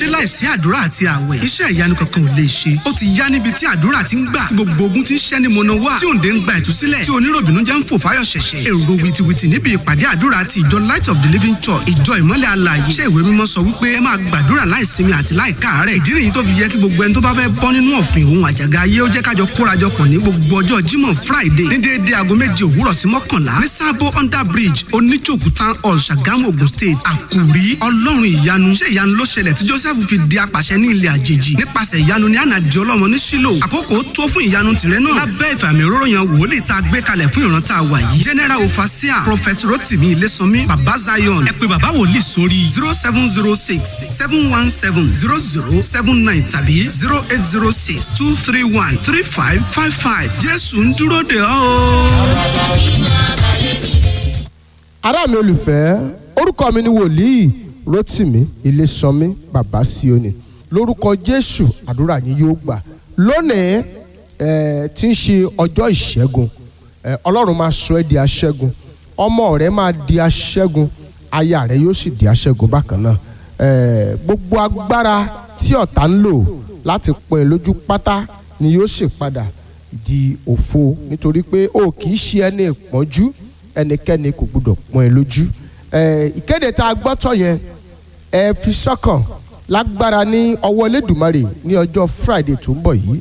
ṣé láìsí àdúrà àti àwẹ̀ iṣẹ́ ìyanu kankan ò lè ṣe ó ti yá níbi tí àdúrà ti ń gbà tí gbogbo ogun ti ń ṣẹ́ ní mọ̀nà wá tí òǹdè ń gba ìtúsílẹ̀ tí oníròbìnú jẹ́ ń fò fáyọ̀ ṣẹ̀ṣẹ̀ èrò wìtìwìtì níbi ìpàdé àdúrà ti ìjọ light of the living church ìjọ ìmọ́lẹ̀ alààyè iṣẹ́ ìwé mímọ́ sọ wípé ẹ máa gbàdúrà láìsinmi àti láìkáàárẹ̀ ìdí nìyí tó fi yẹ kí gbogbo ẹni tó bá fẹ́ bọ́ nínú ọ̀fìn òun àjàgà ayé ó jẹ́ kájọ kórajọpọ̀ ní gbogbo ọjọ́ jímọ̀ friday ní déédéé aago méje òwúrọ̀ sí mọ́kànlá ní sábó under bridge oníjòkú town hall ṣàgámù ogun state àkùrí ọlọ́run ìyanu ṣé ìyanu ló ṣẹlẹ̀ tí joseph fi di apàṣẹ ní ilẹ̀ àjèjì nípasẹ̀ ìyanu ní ànàdì ọlọ́mọ ní sílò àkókò tó fún ìyanu tìrẹ náà lábẹ́ ìfàmì òróró yan wòlíì tá a gbé kalẹ̀ fún ìran tá a wà yìí general ofasia prophet rotimi ilésànmí baba zion ẹ pé baba wòlíì sórí zero seven zero six seven one seven zero zero seven nine tàbí zero eight zero six two three one three five five five jésù ń dúró de ọ́ ará mi olùfẹ́ orúkọ mi ni wòlíì rotimi ilésanmi bàbá sioni lórúkọ jésù àdúrà yín yóò gbà lónìí ẹ tí ń ṣe ọjọ́ ìṣẹ́gun ẹ ọlọ́run máa sọ ẹ́ di aṣẹ́gun ọmọ rẹ máa di aṣẹ́gun aya rẹ yóò sì di aṣẹ́gun bákan náà ẹ gbogbo agbára tí ọ̀tá ń lò láti pọ́n ẹ lójú pátá ni yóò sì padà di òfo nítorí pé o kì í ṣe ẹni ìpọ́njú ẹnikẹ́ni kò gbọdọ̀ pọ́n ẹ lójú ìkéde tá a gbọ́ tọ̀ yẹn ẹ fi sọ́kàn lágbára ní ọwọ́ Elédùmarè ní ọjọ́ Friday tó ń bọ̀ yìí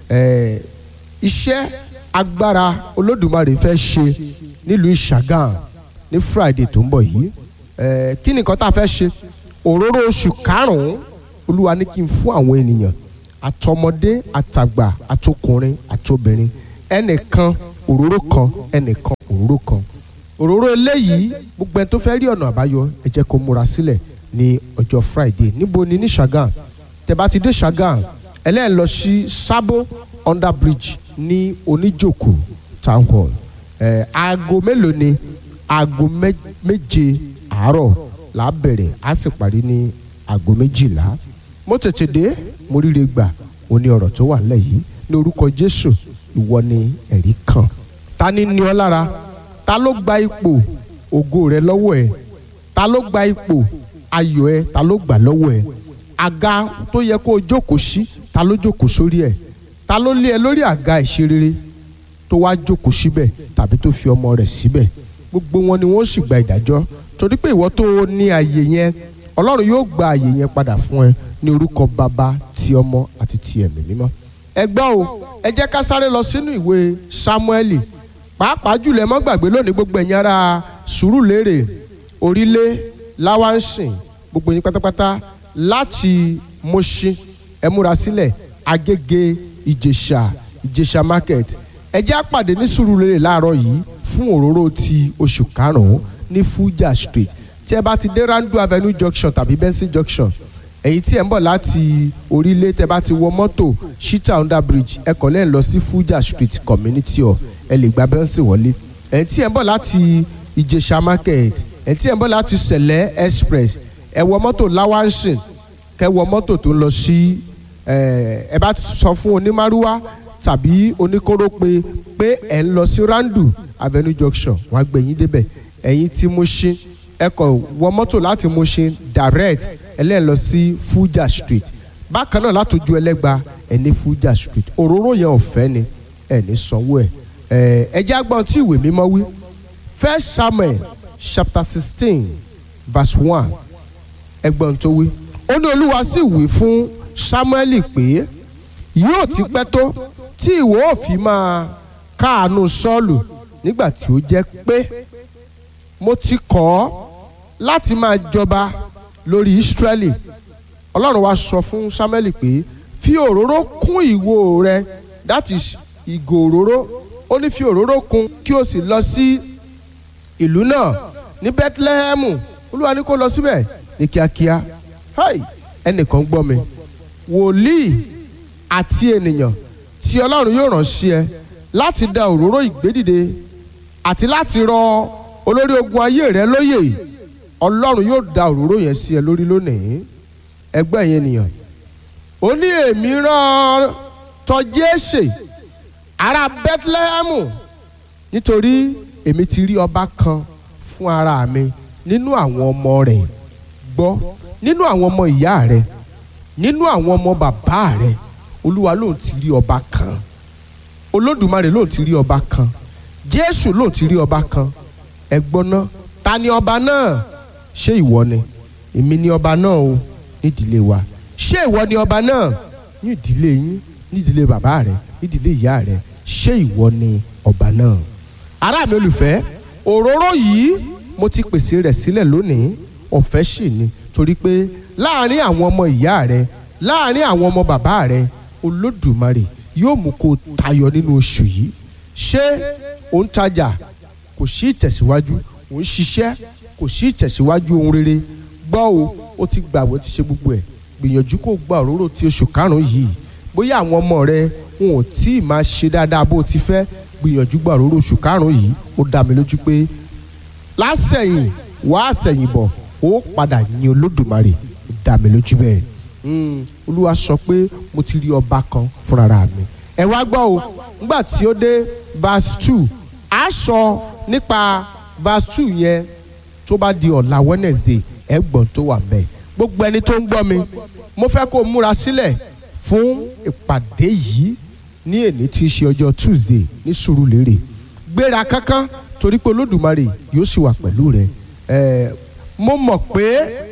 iṣẹ́ agbára Olódùmarè fẹ́ ṣe nílùú Ìṣàgàn ní Friday tó ń bọ̀ yìí kí ni nǹkan tá a fẹ́ ṣe òróró oṣù karùn-ún Olúwa ní kí n fún àwọn ènìyàn àtọmọdé àtàgbà àtọkùnrin àtobìnrin ẹnìkan òróró kan ẹnìkan òróró kan òróró eléyìí gbogbo ẹni tó fẹ́ rí ọ̀nà àbáyọ ẹ jẹ́ kó múra sílẹ̀ ní ọjọ́ friday níbo ni ní ṣàgàn tẹ́ bá ti dé ṣàgàn ẹlẹ́yìn lọ sí sábó under bridge ní oníjòkó town hall ẹ̀ aago mélòó ni aago méje àárọ̀ là á bẹ̀rẹ̀ á sì parí ní aago méjìlá mo tètè dé mo ríre gbà ó ní ọ̀rọ̀ tó wà nílẹ̀ yìí ní orúkọ jésù ìwọ ni ẹ̀rí kan ta ni ní ọ lára ta ló gba ipò ògo rẹ lọ́wọ́ ẹ ta ló gba ipò ayọ̀ ẹ ta ló gbà lọ́wọ́ ẹ àga tó yẹ kó o jókòó sí ta ló jókòó sórí ẹ ta ló lé ẹ lórí àga ìṣerere tó wá jókòó síbẹ̀ tàbí tó fi ọmọ rẹ̀ síbẹ̀ gbogbo wọn ni wọ́n sì gba ìdájọ́ torí pé ìwọ tó ní àyè yẹn ọlọ́run yóò gba àyè yẹn padà fún ẹ ní orúkọ bàbá ti ọmọ àti ti ẹ̀mí mímọ́ ẹ gbọ́ o ẹ jẹ́ ká sáré lọ sínú ìwé Sámúẹ́lì pàápàá jùlọ ẹ mọ́ gbàgbé lónìí gbogbo ẹ̀yin ará Sùúrùlérè Orílé Láwánsìn gbogbo yín pátápátá láti Mùṣín ẹ múra sílẹ̀ Agége Ìjẹ̀ṣà Ìjẹ̀ṣà market ẹ jẹ́ àpàdé ní Sùúrùlérè láàárọ̀ yìí fún òróró ti oṣù karùn-ún ní Fuja street tí ẹ bá ti dé Randu Avenue junction tàbí Benson junction èyí tí ẹ ń bọ̀ láti orílẹ̀ tẹ bá ti wọ mọ́tò shita under bridge ẹ kàn lẹ́yìn lọ sí Fuja street community hall ẹ lè gba bẹ́ńsì wọlé èyí tí ẹ ń bọ̀ láti Ìjẹ̀ṣà market èyí tí ẹ ń bọ̀ láti Sẹ̀lẹ̀ express ẹ wọ mọ́tò Lawansin kẹ wọ mọ́tò tó ń lọ sí ẹ bá sọ fún onímàrúwá tàbí oníkórópè pé ẹ ń lọ sí Randu Avenue junction wọ́n á gbé yín débẹ̀ ẹ̀yin tí Mùṣín ẹ kàn wọ mọ́tò láti Mùṣín direct ẹlẹ́yìn lọ sí Fuja street bákan náà látòjú ẹlẹ́gba ẹ̀ ní Fuja street òróró yẹn ọ̀fẹ́ ni ẹ̀ ní sanwó ẹ̀ ẹ̀ ẹ jẹ́ agbọ́n tí ìwé mímọ́ wí First Samuel chapter sixteen verse one ẹgbọ́n tó wí ó ní Olúwa sì wí fún Samuel pé yóò ti pẹ́ tó tí ìwọ ò fi máa káàánú Sọ́ọ̀lù nígbà tí ó jẹ́ pé mo ti kọ̀ ọ́ láti máa jọba lórí Ísírẹ́lì Ọlọ́run wa sọ fún Samuel pé fi òróró kún ìwo rẹ that is ìgò òróró ó ní fi òróró kún kí o sì lọ sí ìlú náà ní Bethlehem Olúwa ní kó lọ síbẹ̀ ní kíákíá hi ẹnìkan gbọ́ mi wòlíì àti ènìyàn tí Ọlọ́run yóò rán sí ẹ láti da òróró ìgbédìde àti láti rọ olórí ogun ayé rẹ lóyè ọlọ́run yóò da òróró yẹn sí ẹ lórí lónìí ẹgbẹ́ yẹn nìyàn ó ní èmi rán tọ Jésè ará Bethlehem nítorí èmi ti rí ọba kan fún ara mi nínú àwọn ọmọ rẹ̀ gbọ́ nínú àwọn ọmọ ìyá rẹ̀ nínú àwọn ọmọ bàbá rẹ olúwa lòun ti rí ọba kan olódùmarè lòun ti rí ọba kan jésù lòun ti rí ọba kan ẹ̀gbọ́n náà ta ni ọba náà ṣé ìwọ ni èmi ni ọba náà o nídìílé wa ṣé ìwọ ni ọba náà ní ìdílé yín ní ìdílé bàbá rẹ ní ìdílé ìyá rẹ ṣé ìwọ ni ọba náà ará mi olùfẹ́ òróró yìí mo ti pèsè rẹ̀ sílẹ̀ lónìí ọ̀fẹ́ sì ni torí pé láàárín àwọn ọmọ ìyá rẹ láàárín àwọn ọmọ bàbá rẹ olódùmarè yóò mú kó o tayọ nínú oṣù yìí ṣé ò ń tajà kò sí ìtẹ̀síwájú ò ń ṣiṣẹ́ kò sí ìtẹ̀síwájú ohun rere gbọ́ o ó ti gbàgbọ́ ti ṣe gbogbo ẹ̀ gbìyànjú kó gba òróró ti oṣù karùn-ún yìí bóyá àwọn ọmọ rẹ wọn ò tí ì máa ṣe dáadáa bó o ti fẹ́ gbìyànjú gba òróró oṣù karùn-ún yìí ó dá mi lójú pé lásẹ̀yìn wàá sẹ̀yìn bọ̀ ó padà yin olódùmarè ó dá mi lójú bẹ́ẹ̀ olúwa sọ pé mo ti rí ọba kan fúnra mi ẹ wá gbọ́ o nígbà tí ó dé verse two a sọ nípa verse two yẹn tó bá di ọ̀la wednesday ẹ gbọ́n tó wà mẹ́ gbogbo ẹni tó ń gbọ́ mi mo fẹ́ kó o múra sílẹ̀ fún ìpàdé yìí ní èní tí í ṣe ọjọ́ tuesday ní sùúrùlérè gbéra kánkán torí pé olódùmarè yóò sì wà pẹ̀lú rẹ ẹ mo mọ̀ pé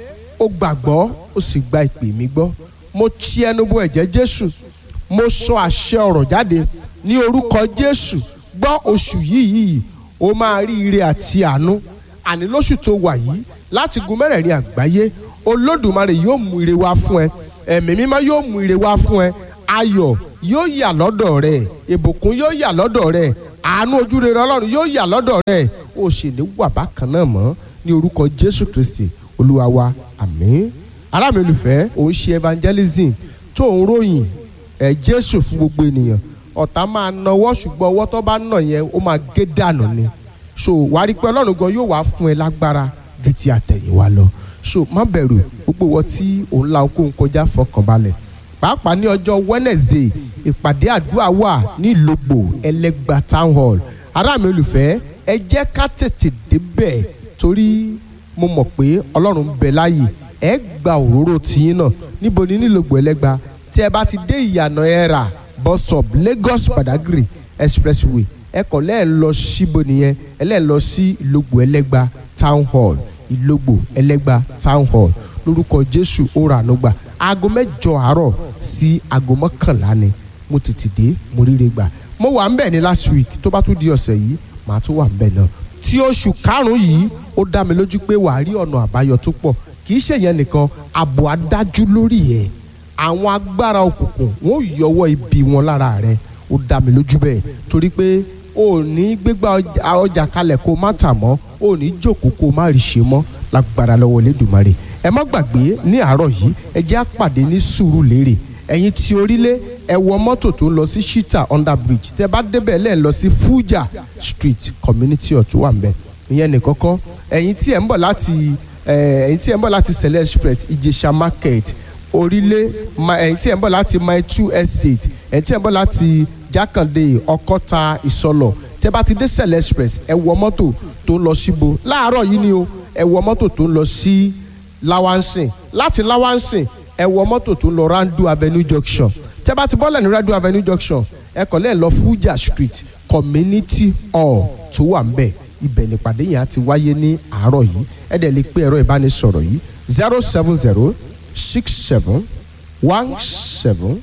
o gbàgbọ́ o sì gba ìpè mi gbọ́ mo ti ẹnu bọ ẹ̀jẹ̀ jésù mo sọ àṣẹ ọ̀rọ̀ jáde ní orúkọ jésù gbọ́ oṣù yìí yìí o máa rí ire àti àánú àní lóṣù tó wà yìí láti gun mẹ́rẹ̀ẹ̀rin àgbáyé olódùmarè yóò mú ire wá fún ẹ ẹ̀mí mímọ́ yóò mú ire wá fún ẹ ayọ̀ yóò yà lọ́dọ̀ rẹ ìbùkún yóò yà lọ́dọ̀ rẹ àánú ojúrere ọlọ́run yóò yà lọ́dọ̀ rẹ o sì ní wà bákan náà mọ́ ní orúkọ jésù kristi olúwa wa àmín ará mi olùfẹ́ òun ṣe evangelism tó ń ròyìn ẹ̀ jésù fún gbogbo ènìyàn ọ̀tá máa nawọ́ ṣùgbọ́n ọwọ́ tó bá nà yẹn ó máa gé dànù ni so wàá rí i pé ọlọ́run gan yóò wá fún ẹ lágbára ju ti àtẹ̀yìnwá lọ so má bẹ̀rù gbogbo wọ tí òun la okòó kọjá fọkànbalẹ̀ pàápàá ní ọjọ́ wednesday ìpàdé àdúrà wà ní ìlògbò ẹlẹ́gbà town hall ará mi olùfẹ́ ẹ jẹ́ ká tètè débẹ̀ torí mo mọ̀ pé ọlọ́run ń bẹ láàyè ẹ gba òróró tiyín náà níbo ni nílògbò ẹlẹ́gbà tí ẹ bá ti dé ìyànà ẹ̀rà bus stop lagos badagry expressway ẹ kọ̀ lẹ́ẹ̀ lọ síbo nìyẹn ẹ lẹ́ẹ̀ lọ sí ìlògbò ẹlẹ́gbà town hall ìlògbò ẹlẹ́gbà town hall lórúkọ jésù ó rà ànúgbà aago mẹ́jọ àárọ̀ sí aago mọ́kànlá ni mo tètè dé mo ríre gbà mo wà ń bẹ̀ ní last week tó bá tún di ọ̀sẹ̀ yìí màá tún wà ń bẹ̀ náà tí oṣù karùn-ún yìí ó dá mi lójú pé wàá rí ọ̀nà àbáyọ tó pọ̀ kì í ṣèyẹn nìkan ààbò adájú lórí ẹ̀ àwọn agbára òkùnkùn wọn ò yọwọ́ ibi wọn lára rẹ̀ ó dá mi lójú bẹ́ẹ̀ torí pé o ò ní gbégbá ọjà kalẹ̀ kó o má tà mọ́ o ò ní jókòó kó o má rí ṣe mọ́ lágbára lọ́wọ́ Elédùmarè ẹ má gbàgbé ní àárọ̀ yìí ẹ jẹ́ àpàdé ní Sùúrùlérè ẹ̀yin tí orílẹ̀ ẹ wọ mọ́tò tó ń lọ sí shita under bridge tẹ bá débẹ̀ lẹ́ẹ̀ lọ sí Fuja street community ọ̀tún wà mbẹ̀ ìyẹn nìkan kọ́ ẹ̀yin tí ẹ̀ ń bọ̀ láti ẹ̀yin tí ẹ̀ ń bọ̀ láti Sẹ̀lẹ̀ express Ìjẹ̀ṣà market orílẹ̀ ẹ̀yin tí ẹ̀ ń bọ̀ láti mile two estate ẹ̀yin tí ẹ̀ ń bọ̀ láti Jákàndé Ọ̀kọ́ta Ìsọlọ̀ tẹ bá ti dé Sẹ̀lẹ̀ express ẹ wọ mọ́tò tó ń lọ síbo láàárọ̀ yìí ni o ẹ wọ mọ́tò tó ń lọ sí Lawansin láti Lawansin ẹ wọ mọ́tò tó ń lọ Randu Avenue junction tẹ bá ti bọ́lẹ̀ ní Randu Avenue junction ẹ kọ̀ lẹ́ẹ̀ lọ Fuja street community hall tó wà ń bẹ̀ ibẹ̀ nípàdé yẹn á ti wáyé ní àárọ̀ yìí ẹ dẹ̀ lè pé ẹ̀rọ ìbánisọ̀rọ̀ yìí zero seven zero six seven one seven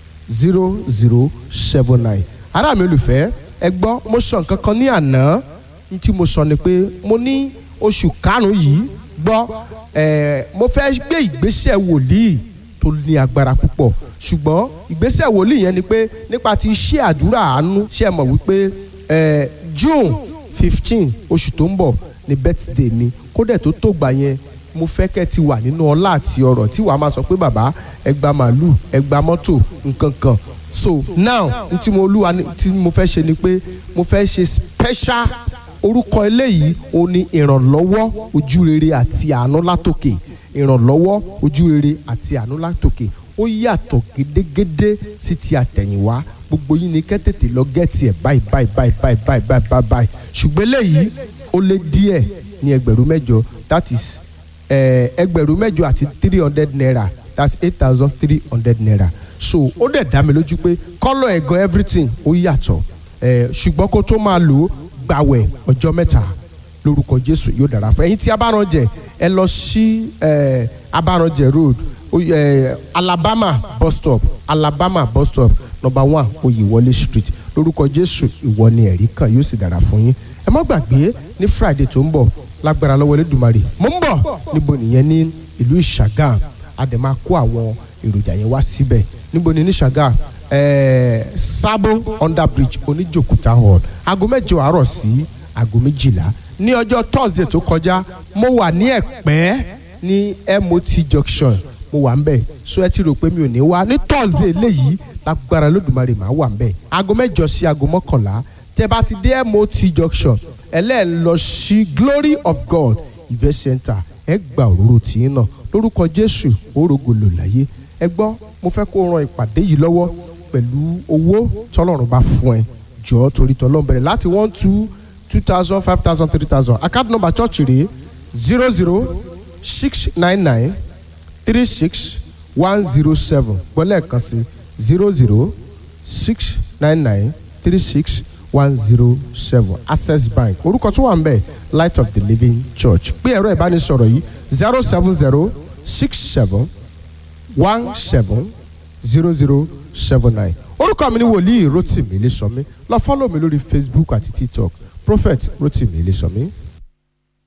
zero zero seven nine ará mi olùfẹ́ ẹ gbọ́ mo sọ nǹkan kan ní àná ní tí mo sọ ni pé mo ní oṣù karùn-ún yìí gbọ́ ẹ̀ mo fẹ́ gbé ìgbésẹ̀ wòlíì tó ní agbára púpọ̀ ṣùgbọ́n ìgbésẹ̀ wòlíì yẹn ni pé nípa ti iṣẹ́ àdúrà àánú ṣe é mọ̀ wípé ẹ̀ June fifteen oṣù tó ń bọ̀ ni birthday mi kódẹ̀ tó tó gbà yẹn mo fẹ́ kẹ́ ti wà nínú ọlá àti ọrọ̀ tí wàá máa sọ pé bàbá ẹ gba màálù ẹ gba mọ́tò nǹkan kan so now n tí mo olúwa tí mo fẹ́ ṣe ni pé mo fẹ́ ṣe special orúkọ eléyìí ó ní ìrànlọ́wọ́ ojúrere àti àánú látòkè ìrànlọ́wọ́ ojúrere àti àánú látòkè ó yàtọ̀ gédégédé sí ti àtẹ̀yìnwá gbogbo yín ni kẹ́tètè lọ gẹ́ẹ̀tì ẹ̀ báyìí báyìí báyìí báyìí báyìí báyìí báyìí báyìí ṣùgbọ́n eléyìí ó lé díẹ̀ ní ẹgbẹ̀rún mẹ́jọ that is ẹgbẹ̀rún mẹ́jọ àti three hundred naira that's eight thousand three hundred naira so ó dẹ̀ dá mi lójú pé kọ́lọ̀ ẹ̀gan everything ó yàtọ̀ ẹ̀ ṣùgbọ́n kó tó máa lò ó gbàwẹ̀ ọjọ́ mẹ́ta lórúkọ jésù yóò dára fún ẹ̀yin tí abáranjẹ ẹ lọ sí ẹ̀ abáranjẹ road ó- ẹ̀ alabama bus stop alabama bus stop number one oyèwọlé street lórúkọ jésù ìwọ ni ẹ̀rí kan yóò sì dára fún yín ẹ má gbàgbé ní friday tó ń bọ̀ lágbára lọ́wọ́ elédùnmarè mo ń bọ̀ níbo nìyẹn ní ìlú ìṣàgàm a dẹ̀ máa kó àwọn èròjà yẹn wá síbẹ̀ níbo ni ní ìṣàgàm ẹ̀ẹ́ sábó under bridge oníjòkúta hall aago mẹ́jọ àárọ̀ sí aago méjìlá ní ọjọ́ thursday tó kọjá mo wà ní ẹ̀pẹ́ ní mot junction mo wà ń bẹ̀ so ẹ ti rò pé mi ò ní wá ní thursday léyìí lágbára lódùmarè máa wà ń bẹ̀ aago mẹ́jọ sí aago mọ́kànlá tẹ́ bá ti dé mot junction ẹlẹ́ẹ̀ lọ sí glory of god event center ẹ gba òróró tìyín náà lórúkọ jésù òrógo lò láyé ẹ gbọ́ mo fẹ́ kó ran ìpàdé yìí lọ́wọ́ pẹ̀lú owó tọ́lọ́run bá fún ẹ jọ̀ọ́ torí tọ́lọ́run bẹ̀rẹ̀ láti one two two thousand five thousand three thousand account number church rèé zero zero six nine nine three six one zero seven gbọ́lẹ̀ kan sí zero zero six nine nine three six one zero seven access bank orúkọ tó wà ń bẹ̀ light of the living church pé ẹ̀rọ ìbánisọ̀rọ̀ yìí zero seven zero six seven one seven zero zero seven nine orúkọ mi ni wòlíì rotimi ilésọmí lọ fọ́lọ̀ mi lórí facebook àti tiktok prophet rotimi ilésọmí.